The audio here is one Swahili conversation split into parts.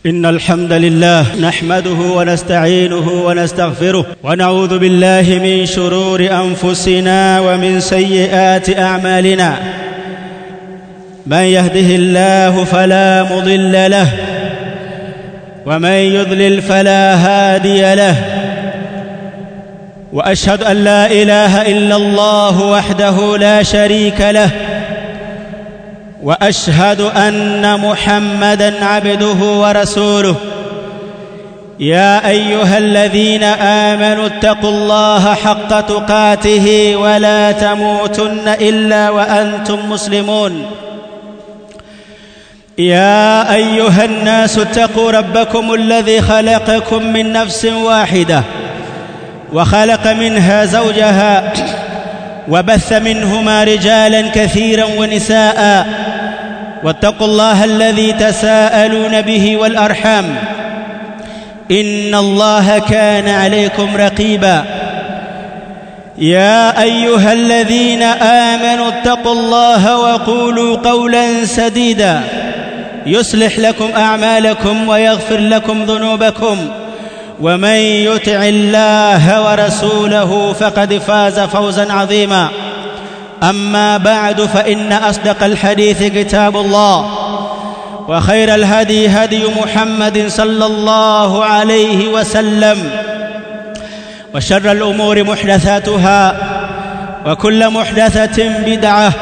إن الحمد لله نحمده ونستعينه ونستغفره ونعوذ بالله من شرور أنفسنا ومن سيئات أعمالنا من يهده الله فلا مضل له ومن يضلل فلا هادي له واشهد ان لا اله الا الله وحده لا شريك له واشهد ان محمدا عبده ورسوله يا ايها الذين امنوا اتقوا الله حق تقاته ولا تموتن الا وانتم مسلمون يا ايها الناس اتقوا ربكم الذي خلقكم من نفس واحده وخلق منها زوجها وبث منهما رجالا كثيرا ونساء واتقوا الله الذي تساءلون به والارحام ان الله كان عليكم رقيبا يا ايها الذين امنوا اتقوا الله وقولوا قولا سديدا يصلح لكم اعمالكم ويغفر لكم ذنوبكم ومن يطع الله ورسوله فقد فاز فوزا عظيما اما بعد فان اصدق الحديث كتاب الله وخير الهدي هدي محمد صلى الله عليه وسلم وشر الامور محدثاتها وكل محدثه بدعه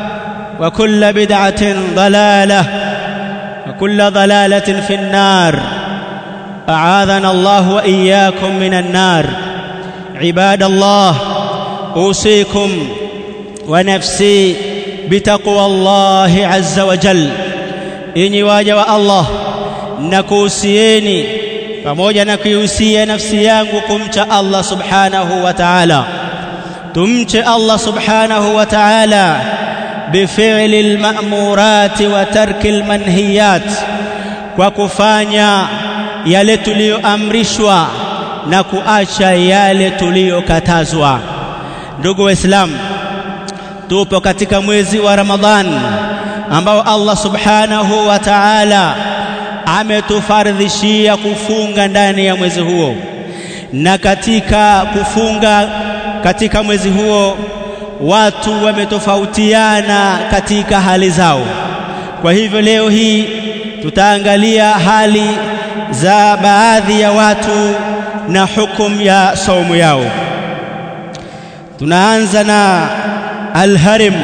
وكل بدعه ضلاله وكل ضلاله في النار اعاذنا الله واياكم من النار عباد الله اوصيكم ونفسي بتقوى الله عز وجل enyi waja wa Allah nakuhusieni pamoja na kuihusia nafsi yangu kumcha Allah subhanahu wa ta'ala tumche Allah subhanahu wa ta'ala بفعل المأمورات وترك المنهيات kwa kufanya yale tuliyoamrishwa na kuacha yale tuliyokatazwa ndugu waislamu tupo katika mwezi wa Ramadhan ambao Allah subhanahu wa ta'ala ametufardhishia kufunga ndani ya mwezi huo na katika kufunga katika mwezi huo watu wametofautiana katika hali zao kwa hivyo leo hii tutaangalia hali za baadhi ya watu na hukum ya saumu yao tunaanza na alharim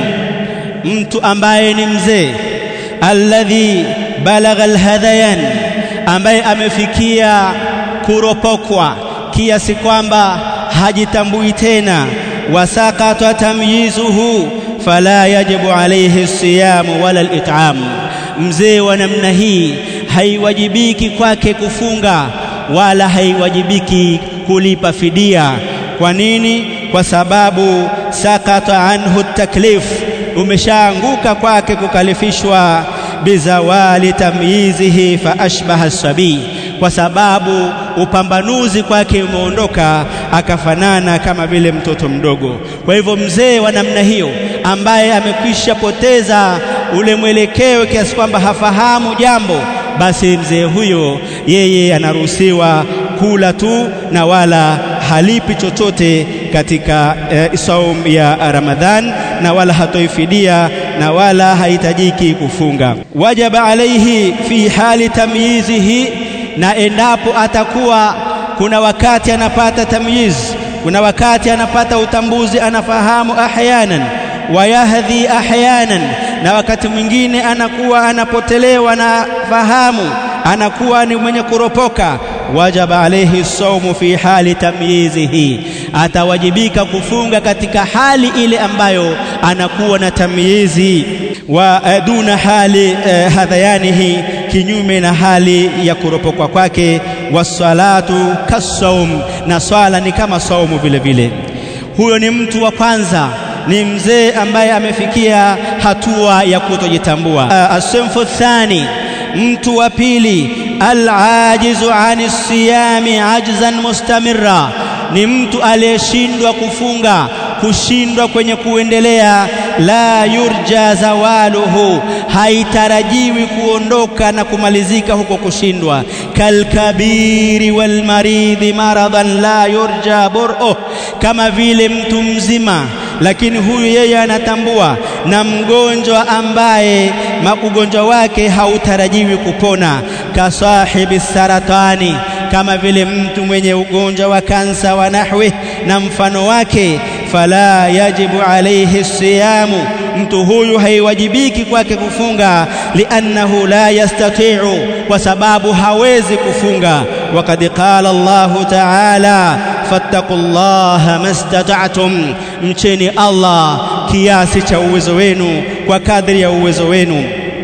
mtu ambaye ni mzee alladhi balagha alhadayan ambaye amefikia kuropokwa kiasi kwamba hajitambui tena wasaqata tamyizuhu fala yajibu alayhi siyamu wala al-it'am mzee wa namna hii haiwajibiki kwake kufunga wala haiwajibiki kulipa fidia kwa nini kwa sababu sakata anhu taklif umeshaanguka kwake kukalifishwa bizawali tamyizihi fa ashbaha sabii kwa sababu upambanuzi kwake umeondoka akafanana kama vile mtoto mdogo kwa hivyo mzee wa namna hiyo ambaye amekwisha poteza ule mwelekeo kiasi kwamba hafahamu jambo basi mzee huyo yeye anaruhusiwa kula tu na wala halipi chochote katika e, saum ya Ramadhan na wala hatoifidia na wala hahitajiki kufunga wajaba alaihi fi hali tamyizihi na endapo atakuwa kuna wakati anapata tamyiz kuna wakati anapata utambuzi anafahamu ahyanan wayahdhi ahyanan na wakati mwingine anakuwa anapotelewa na fahamu anakuwa ni mwenye kuropoka wajaba alayhi saumu fi hali tamyizihi atawajibika kufunga katika hali ile ambayo anakuwa na tamyizi wa duna hali eh, hadhayanihi kinyume na hali ya kuropokwa kwake wasalatu kasaum na swala ni kama saumu vile vile huyo ni mtu wa kwanza ni mzee ambaye amefikia hatua ya kutojitambua uh, asinfu thani mtu wa pili alajizu ani siyami ajzan mustamirra ni mtu aliyeshindwa kufunga kushindwa kwenye kuendelea la yurja zawaluhu, haitarajiwi kuondoka na kumalizika huko kushindwa. Kalkabiri walmaridhi maradan la yurja bur'uh, kama vile mtu mzima lakini huyu yeye anatambua, na mgonjwa ambaye ugonjwa wake hautarajiwi kupona. Kasahibi saratani, kama vile mtu mwenye ugonjwa wa kansa wa nahwi na mfano wake. Fala yajibu alayhi siyamu, mtu huyu haiwajibiki kwake kufunga. Liannahu la yastati'u, kwa sababu hawezi kufunga. Wakad qala Allahu ta'ala fattaqullaha mastata'tum, mcheni Allah kiasi cha uwezo wenu, kwa kadri ya uwezo wenu.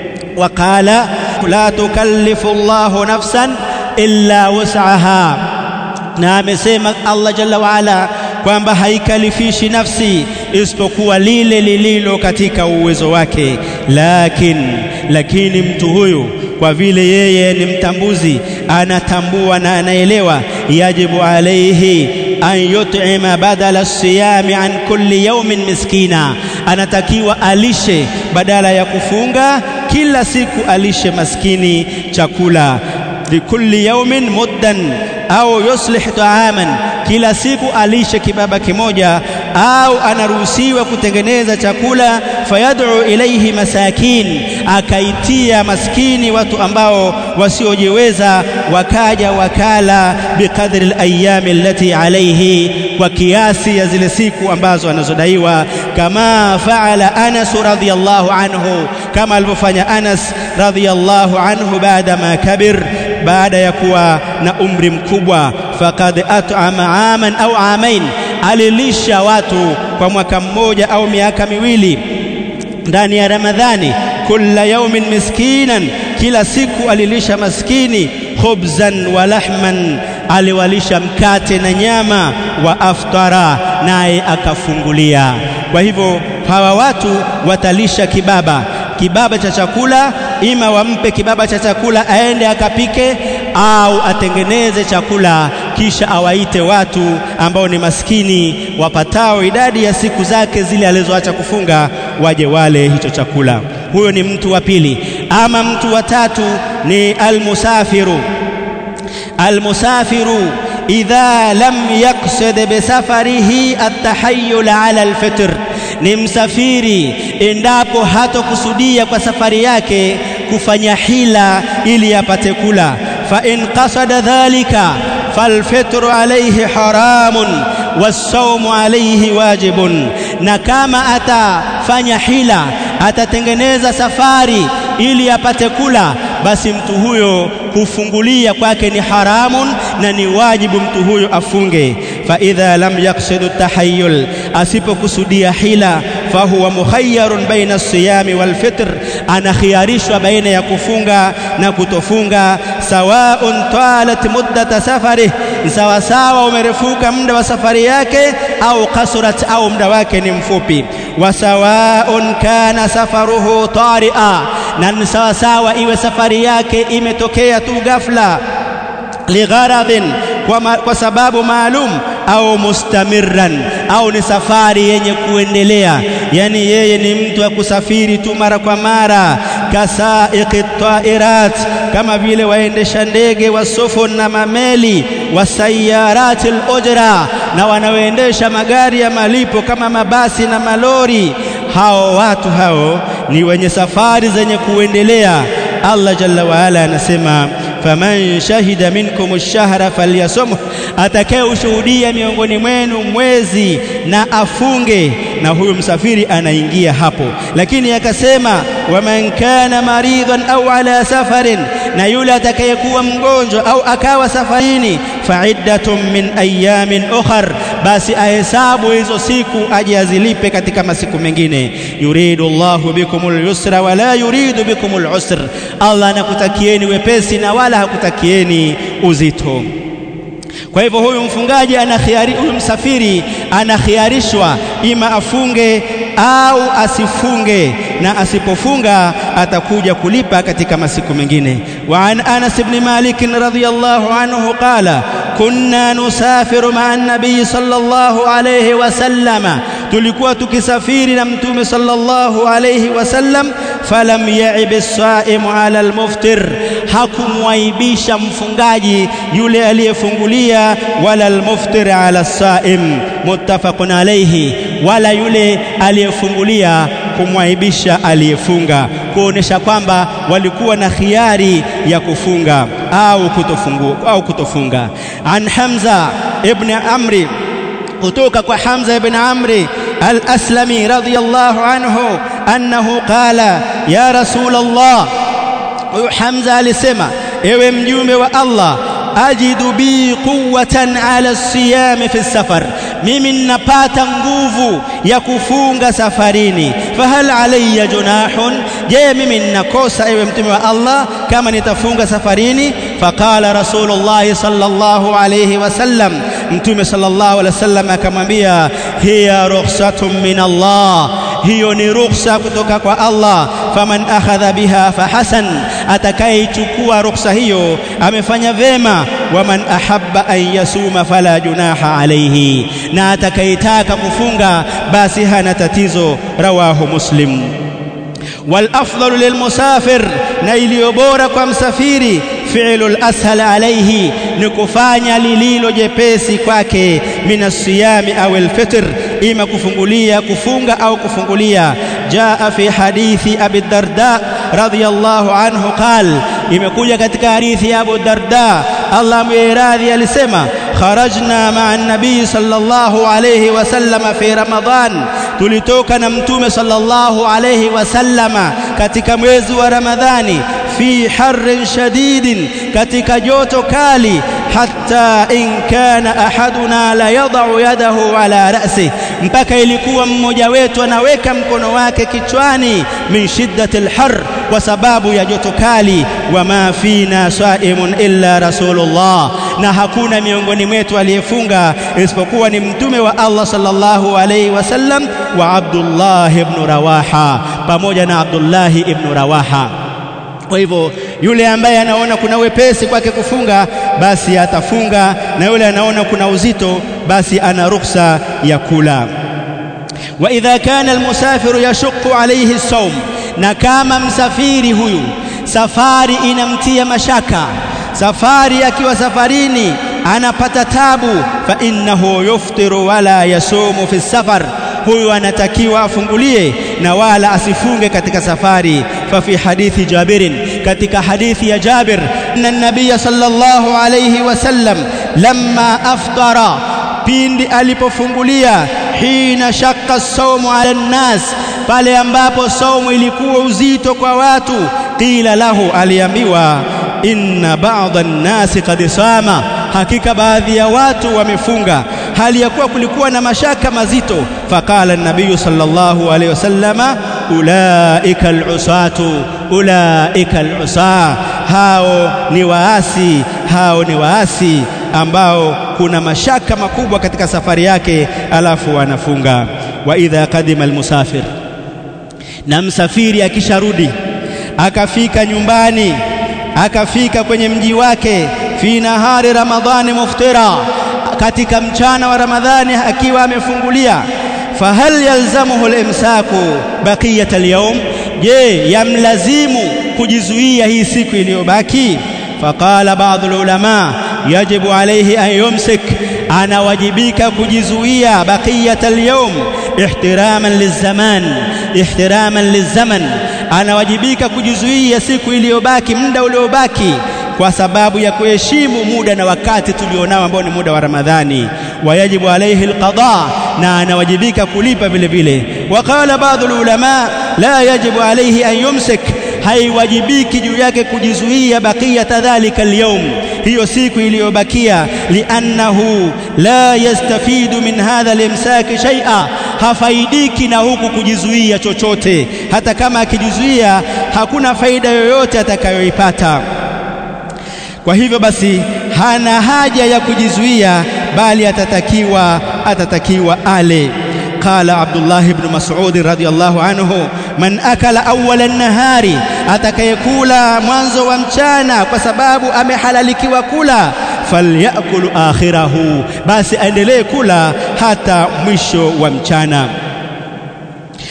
Waqala la tukallifu Allahu nafsan illa wus'aha, na amesema Allah jalla waala kwamba haikalifishi nafsi isipokuwa lile lililo katika uwezo wake. Lakin, lakini mtu huyu kwa vile yeye ni mtambuzi, anatambua na anaelewa, yajibu alaihi an yut'ima badala siyami an kulli yawmin miskina, anatakiwa alishe badala ya kufunga kila siku, alishe maskini chakula likulli yawmin muddan au yuslih taaman, kila siku alishe kibaba kimoja, au anaruhusiwa kutengeneza chakula. Fayad'u ilayhi masakin, akaitia maskini watu ambao wasiojiweza, wakaja wakala biqadri alayami allati alayhi, kwa kiasi ya zile siku ambazo anazodaiwa. Kama faala Anas radhiyallahu anhu, kama alivyofanya Anas radhiyallahu anhu baada ma kabir baada ya kuwa na umri mkubwa, faqad at'ama aman au amain, alilisha watu kwa mwaka mmoja au miaka miwili ndani ya Ramadhani. Kulla yaumin miskinan, kila siku alilisha maskini. Khubzan wa lahman, aliwalisha mkate na nyama. Wa aftara, naye akafungulia. Kwa hivyo hawa watu watalisha kibaba kibaba cha chakula, ima wampe kibaba cha chakula aende akapike, au atengeneze chakula kisha awaite watu ambao ni maskini wapatao idadi ya siku zake zile alizoacha kufunga, waje wale hicho chakula. Huyo ni mtu wa pili. Ama mtu wa tatu ni almusafiru. Almusafiru idha lam yaqsid bisafarihi atahayyul ala alfitr ni msafiri endapo hatokusudia kwa safari yake kufanya hila ili apate kula. Fa in qasada dhalika falfitru alayhi haramun wassaumu alayhi wajibun, na kama atafanya hila, atatengeneza safari ili apate kula, basi mtu huyo kufungulia kwake ni haramun na ni wajibu mtu huyo afunge. Fa idha lam yaqsidu tahayyul, asipokusudia hila, fahuwa mukhayyarun baina siyami wal fitr, anakhiarishwa baina ya kufunga na kutofunga. Sawaun talat muddata safarih, sawa sawa umerefuka muda wa safari yake, au kasurat, au muda wake ni mfupi. Wa sawaun kana safaruhu taria, na ni sawa sawa iwe safari yake imetokea tu ghafla ligharadhin kwa, ma, kwa sababu maalum au mustamirran au ni safari yenye kuendelea, yani yeye ni mtu wa kusafiri tu mara kwa mara. Kasaiqi tairat, kama vile waendesha ndege wa sufun na mameli, wasayarati al-ujra, na wanaoendesha magari ya malipo kama mabasi na malori. Hao watu hao ni wenye safari zenye kuendelea. Allah jalla waala anasema faman shahida minkum ash-shahra falyasumhu, atakaye ushuhudia miongoni mwenu mwezi na afunge. Na huyo msafiri anaingia hapo, lakini akasema waman kana maridhan au ala safarin, na yule atakayekuwa mgonjwa au akawa safarini, faiddatun min ayamin ukhar, basi ahesabu hizo siku aje azilipe katika masiku mengine. Yuridu Allahu bikumul yusra wala yuridu bikumul usr, Allah anakutakieni wepesi na wala hakutakieni uzito. Kwa hivyo huyu mfungaji anakhiari, huyu msafiri anakhiarishwa ima afunge au asifunge, na asipofunga atakuja kulipa katika masiku mengine. Wa an Anas ibn Malik radhiyallahu anhu qala kunna nusafiru ma'a an-nabiy sallallahu alayhi wasallama, tulikuwa tukisafiri na mtume sallallahu alayhi wasallam falam yaib as-saimu ala al-muftir hakumwaibisha mfungaji yule aliyefungulia wala al-muftir ala as-saim muttafaqun alayhi wala yule aliyefungulia kumwaibisha aliyefunga kuonesha kwamba walikuwa na khiari ya kufunga au kutofungu, au kutofunga an Hamza ibn Amri kutoka kwa Hamza ibn Amri al-Aslami radiyallahu anhu annahu qala ya rasul Allah huyu Hamza alisema ewe mjumbe wa Allah ajidu bi quwwatan ala siyam fi safar mimi ninapata nguvu ya kufunga safarini fahal alayya junahun je mimi ninakosa ewe mtume wa Allah kama nitafunga safarini faqala rasulullah sallallahu alayhi wasallam mtume sallallahu alayhi wasallam akamwambia hiya rukhsatun min Allah hiyo ni rukhsa kutoka kwa Allah faman akhadha biha fahasan atakayechukua rukhsa hiyo amefanya vema waman ahabba an yasuma fala junaha alayhi na atakayetaka kufunga basi hana tatizo rawahu muslim wal afdalu lil musafir na iliyo bora kwa msafiri fi'lu al-ashal alayhi ni kufanya lililo jepesi kwake minasiyami au al-fitr ima kufungulia kufunga au kufungulia jaa fi hadithi abi darda radhiyallahu anhu qal imekuja katika hadithi ya abu darda Allah mwiradhi alisema kharajna ma'a nabii sallallahu alayhi wasallam fi ramadan tulitoka na mtume sallallahu alayhi wasallama katika mwezi wa ramadhani fi harrin shadidin katika joto kali hatta in kana ahaduna la yadau yadahu ala ra'si mpaka ilikuwa mmoja wetu anaweka mkono wake kichwani min shiddati alhar kwa sababu ya joto kali wama fina saimun illa rasulullah na hakuna miongoni mwetu aliyefunga isipokuwa ni mtume wa Allah sallallahu alayhi wasallam wa Abdullah ibn Rawaha pamoja na Abdullah ibn Rawaha kwa hivyo yule ambaye anaona kuna wepesi kwake kufunga basi atafunga na yule anaona kuna uzito basi ana ruhusa ya kula wa idha kana almusafiru yashqu alayhi as-sawm na kama msafiri huyu safari inamtia mashaka safari akiwa safarini anapata tabu fa innahu yuftiru wala yasumu fi safar huyu anatakiwa afungulie na wala asifunge katika safari fa fi hadithi Jabirin katika hadithi ya Jabir anna nabiy sallallahu alayhi wasallam lamma aftara pindi alipofungulia hina shakka saumu ala nnas pale ambapo saumu ilikuwa uzito kwa watu qila lahu aliambiwa inna ba'dha an-nasi qad sama hakika baadhi ya watu wamefunga hali ya kuwa kulikuwa na mashaka mazito faqala an-nabiy sallallahu alayhi wasallama ulaika al-usatu ulaika al-usa hao ni waasi hao ni waasi ambao kuna mashaka makubwa katika safari yake alafu anafunga wa idha qadima al-musafir na msafiri akisharudi akafika nyumbani akafika kwenye mji wake fi nahari ramadhani muftira katika mchana wa ramadhani akiwa amefungulia fahal yalzamuhu al-imsaku baqiyat al-yawm je yamlazimu kujizuia hii siku iliyobaki faqala baadhi ulama yajibu alayhi an yumsik anawajibika kujizuia baqiyat al-yawm ihtiraman lizaman ihtiraman lizaman anawajibika kujizuia siku iliyobaki muda uliobaki kwa sababu ya kuheshimu muda na wakati tulionao ambao ni muda wa Ramadhani wayajibu alayhi alqada na anawajibika kulipa vile vile waqala baadhi ulama la yajibu alayhi an yumsik haiwajibiki juu yake kujizuia bakia dhalika alyawm hiyo siku iliyobakia liannahu la yastafidu min hadha alimsaki shay'a hafaidiki na huku kujizuia chochote hata kama akijizuia hakuna faida yoyote atakayoipata kwa hivyo basi hana haja ya kujizuia bali atatakiwa atatakiwa ale qala Abdullah ibn Mas'ud radhiyallahu anhu man akala awwala an-nahari atakayekula mwanzo wa mchana kwa sababu amehalalikiwa kula falyakulu akhirahu basi aendelee kula hata mwisho wa mchana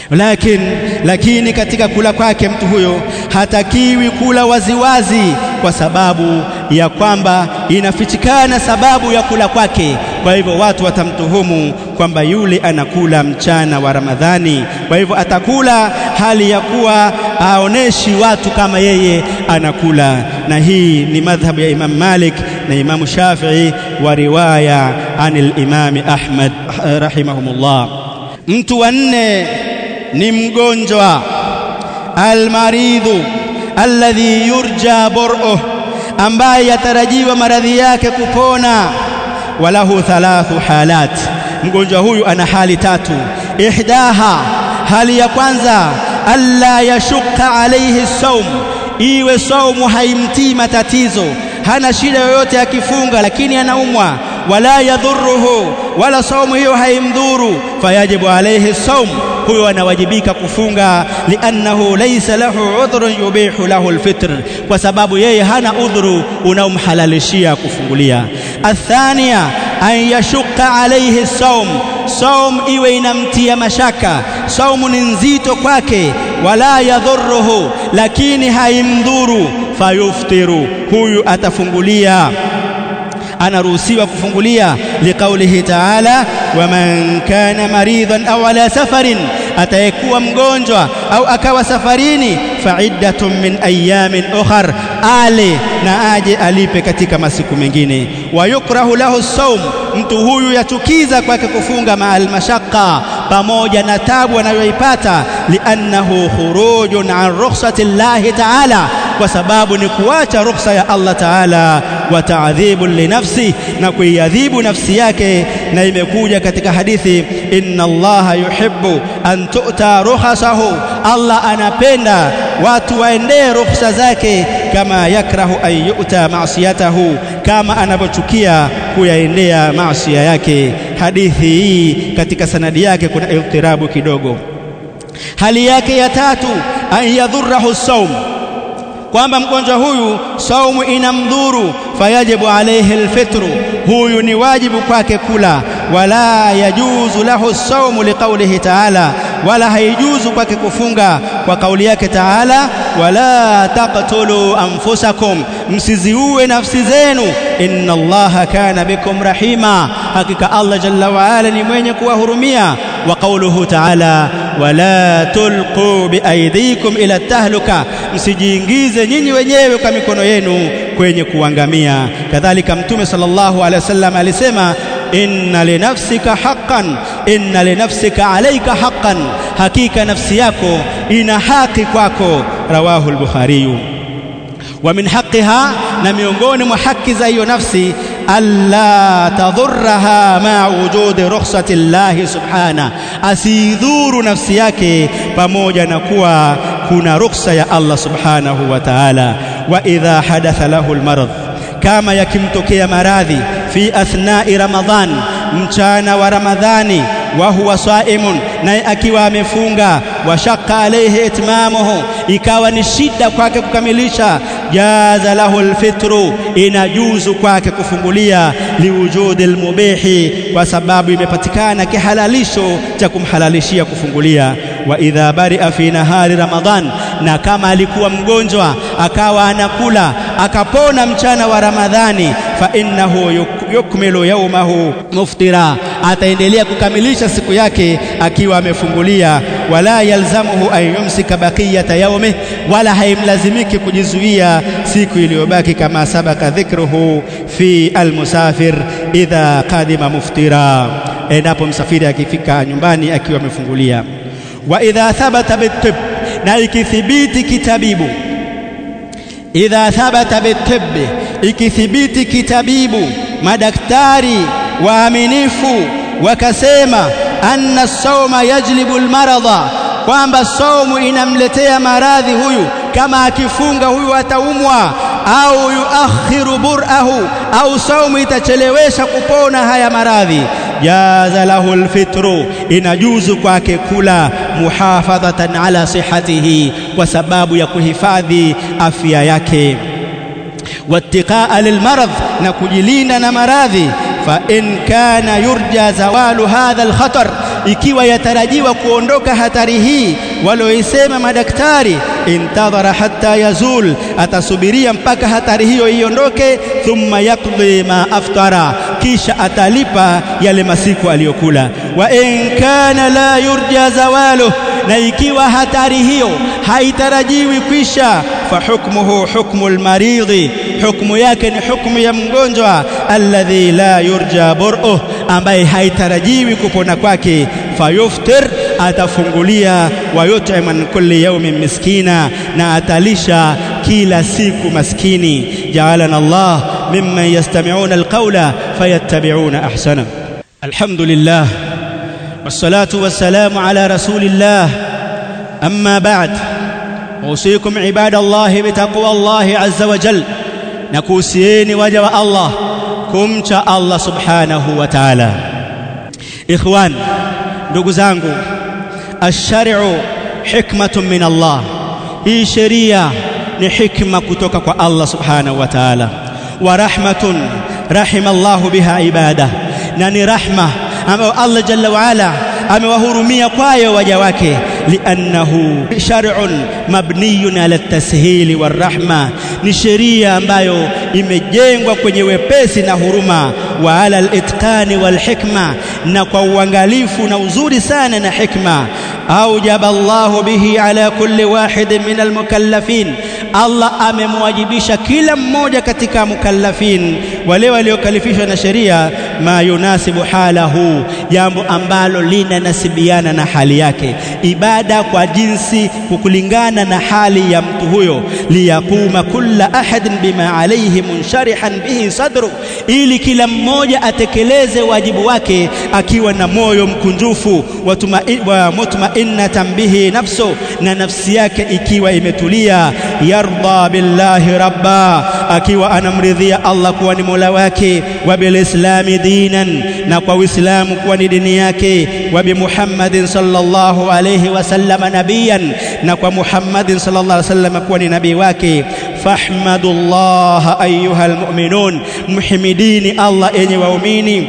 lakin lakini katika kula kwake mtu huyo hatakiwi kula waziwazi wazi, kwa sababu ya kwamba inafichikana sababu ya kula kwake. Kwa hivyo watu watamtuhumu kwamba yule anakula mchana wa Ramadhani, kwa hivyo atakula hali ya kuwa aoneshi watu kama yeye anakula. Na hii ni madhhabu ya Imam Malik na Imam Shafi'i wa riwaya anil Imam Ahmad rahimahumullah. Mtu wa nne ni mgonjwa almaridhu alladhi yurja bur'uh, ambaye yatarajiwa maradhi yake kupona. Walahu thalathu halat, mgonjwa huyu ana hali tatu. Ihdaha, hali ya kwanza, alla yashukka alayhi saum, iwe saumu haimtii matatizo, hana shida yoyote akifunga, lakini anaumwa wala yadhuruhu, wala saumu hiyo haimdhuru, fayajibu alayhi saum huyo anawajibika kufunga, liannahu laysa lahu udhrun yubihu lahu alfitr, kwa sababu yeye hana udhuru unaomhalalishia kufungulia. Athania, an yashukka alayhi saum, saum iwe inamtia mashaka, saumu ni nzito kwake, wala yadhuruhu, lakini haimdhuru, fayuftiru, huyu atafungulia anaruhusiwa kufungulia liqaulihi ta'ala waman kana maridhan au ala safarin atayekuwa mgonjwa au akawa safarini faiddatun min ayamin ukhar ale na aje alipe katika masiku mengine wayukrahu lahu saum mtu huyu yachukiza kwake kufunga maal mashaqqa pamoja na tabu anayoipata liannahu khurujun an rukhsati llahi ta'ala kwa sababu ni kuacha rukhsa ya Allah Taala wa ta'dhibu li nafsi na kuiadhibu nafsi yake na imekuja katika hadithi inna Allaha yuhibbu an tu'ta rukhasahu Allah anapenda watu waendee rukhsa zake kama yakrahu an yu'ta ma'siyatahu kama anavyochukia kuyaendea maasiya yake hadithi hii katika sanadi yake kuna iltirabu kidogo hali yake ya tatu an yadhurrahu saum kwamba mgonjwa huyu saumu inamdhuru fayajibu alayhi alfitru huyu ni wajibu kwake kula wala yajuzu lahu saumu liqaulihi ta'ala wala haijuzu kwake kufunga kwa kauli yake ta'ala wala taqtulu anfusakum msiziue nafsi zenu inna allaha kana bikum rahima hakika allah jalla wa ala ni mwenye kuwahurumia wa qauluhu ta'ala wala tulqu biaidikum ila tahluka msijiingize nyinyi wenyewe kwa mikono yenu kwenye kuangamia kadhalika mtume sallallahu alaihi wasallam alisema inna linafsika haqqan inna linafsika alayka haqqan hakika nafsi yako ina haki kwako rawahu al-bukhari wa min haqqiha na miongoni mwa haki za hiyo nafsi alla tadhurraha ma wujudi rukhsati llahi subhana asidhuru nafsi yake pamoja na kuwa kuna rukhsa ya Allah subhanahu wa ta'ala wa idha hadatha lahu almarad kama yakimtokea maradhi fi athnai ramadhan mchana wa ramadhani wa huwa saimun naye akiwa amefunga wa shaqqa alayhi itmamuhu ikawa ni shida kwake kukamilisha jaza lahu alfitru inajuzu kwake kufungulia liwujudi almubihi kwa sababu imepatikana kihalalisho cha kumhalalishia kufungulia wa idha bari'a fi nahari ramadhan na kama alikuwa mgonjwa akawa anakula akapona mchana wa ramadhani fa innahu yukmilu yawmahu muftira ataendelea kukamilisha siku yake akiwa amefungulia wala yalzamuhu an yumsika baqiyata yawmi wala haimlazimiki kujizuia siku iliyobaki kama sabaka dhikruhu fi almusafir idha qadima muftira endapo msafiri akifika nyumbani akiwa amefungulia wa idha thabata bitib na ikithibiti kitabibu idha thabata bitib ikithibiti kitabibu madaktari waaminifu wakasema anna sauma yajlibu almaradha kwamba saumu inamletea maradhi huyu kama akifunga huyu ataumwa au yuakhiru burahu au saumu itachelewesha kupona haya maradhi jaza lahu alfitru inajuzu kwake kula muhafadhatan ala sihatihi kwa sababu ya kuhifadhi afya yake wattiqaa lilmarad na kujilinda na maradhi fa in kana yurja zawalu hadha alkhatar ikiwa yatarajiwa kuondoka hatari hii walioisema madaktari intadhara hatta yazul atasubiria mpaka hatari hiyo iondoke thumma yaqdi ma aftara kisha atalipa yale masiku aliyokula wa in kana la yurja zawalu na ikiwa hatari hiyo haitarajiwi kwisha fa hukmuhu hukmu almaridhi hukmu yake ni hukmu ya mgonjwa alladhi la yurja bur'uh ambaye haitarajiwi kupona kwake fayuftir atafungulia wa yut'im min kulli yawmin miskina na atalisha kila siku maskini ja'alana Allah mimman yastami'una alqawla fayattabi'una ahsana alhamdulillah wassalatu wassalamu ala rasulillah amma ba'd usikum ibadallahi bitaqwa Allah azza wa jalla na kuhusieni waja wa Allah kumcha Allah subhanahu wa ta'ala ikhwan ndugu zangu ash-shar'u hikmatun min Allah hii sheria ni hikma kutoka kwa Allah subhanahu wa ta'ala wa rahmatun rahima Allah biha ibada na ni rahma ambayo Allah jalla wa ala amewahurumia kwayo waja wake liannahu shar'un mabniyun ala at-tashil warahma ni sheria ambayo imejengwa kwenye wepesi na huruma wa ala al-itqani walhikma na kwa uangalifu na uzuri sana na hikma aujaba Allahu bihi ala kulli wahid min almukallafin Allah amemwajibisha kila mmoja katika mukallafin wale waliokalifishwa na sheria ma yunasibu halahu jambo ambalo linanasibiana na hali yake ibada kwa jinsi kukulingana na hali ya mtu huyo liyaquma kulla ahadin bima alayhi munsharihan bihi sadru ili kila mmoja atekeleze wajibu wake akiwa na moyo mkunjufu wa mutma'innatan bihi nafsu na nafsi yake ikiwa imetulia yarda billahi rabba akiwa anamridhia Allah kuwa ni Mola wake wa bilislami dinan na kwa Uislamu kuwa ni dini yake wa bi Muhammadin sallallahu alayhi wasallam nabiyan na kwa Muhammadin sallallahu alayhi wasallam kuwa ni nabii wake fahmadullah ayuha almu'minun muhimidini Allah enye waumini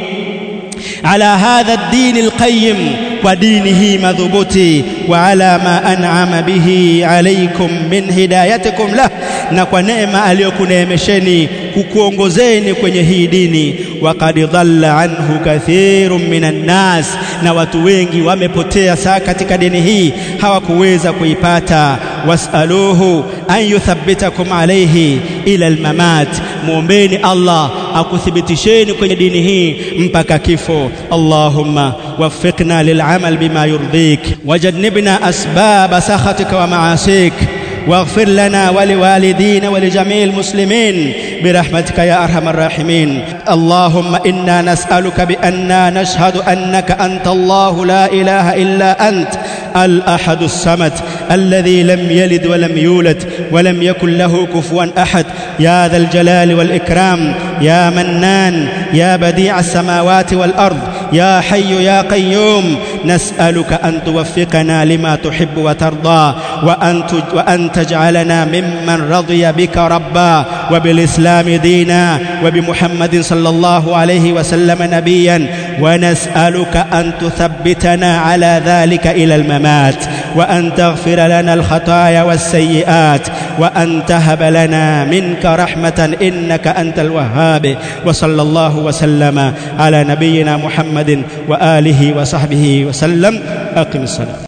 ala hadha ad-din al-qayyim kwa dini hii madhubuti wa ala ma an'ama bihi alaykum min hidayatikum lah na kwa neema aliyokuneemesheni kukuongozeni kwenye hii dini waqad dhalla anhu kathirun minan nas na watu wengi wamepotea saa katika dini hii hawakuweza kuipata wasaluhu an yuthabbitakum alayhi ila almamat muombeni Allah akuthibitisheni kwenye dini hii mpaka kifo Allahumma waffiqna lil'amal bima yurdik wajannibna asbab sakhatika wa ma'asik واغفر لنا ولوالدينا ولجميع المسلمين برحمتك يا ارحم الراحمين اللهم انا نسالك باننا نشهد انك انت الله لا اله الا انت الاحد الصمد الذي لم يلد ولم يولد ولم يكن له كفوا احد يا ذا الجلال والاكرام يا منان يا بديع السماوات والارض يا حي يا قيوم نسألك أن توفقنا لما تحب وترضى وأن, وأن تجعلنا ممن رضي بك ربا وبالإسلام دينا وبمحمد صلى الله عليه وسلم نبيا ونسألك أن تثبتنا على ذلك إلى الممات وأن تغفر لنا الخطايا والسيئات وأن تهب لنا منك رحمة إنك أنت الوهاب وصلى الله وسلم على نبينا محمد وآله وصحبه وسلم أقم الصلاة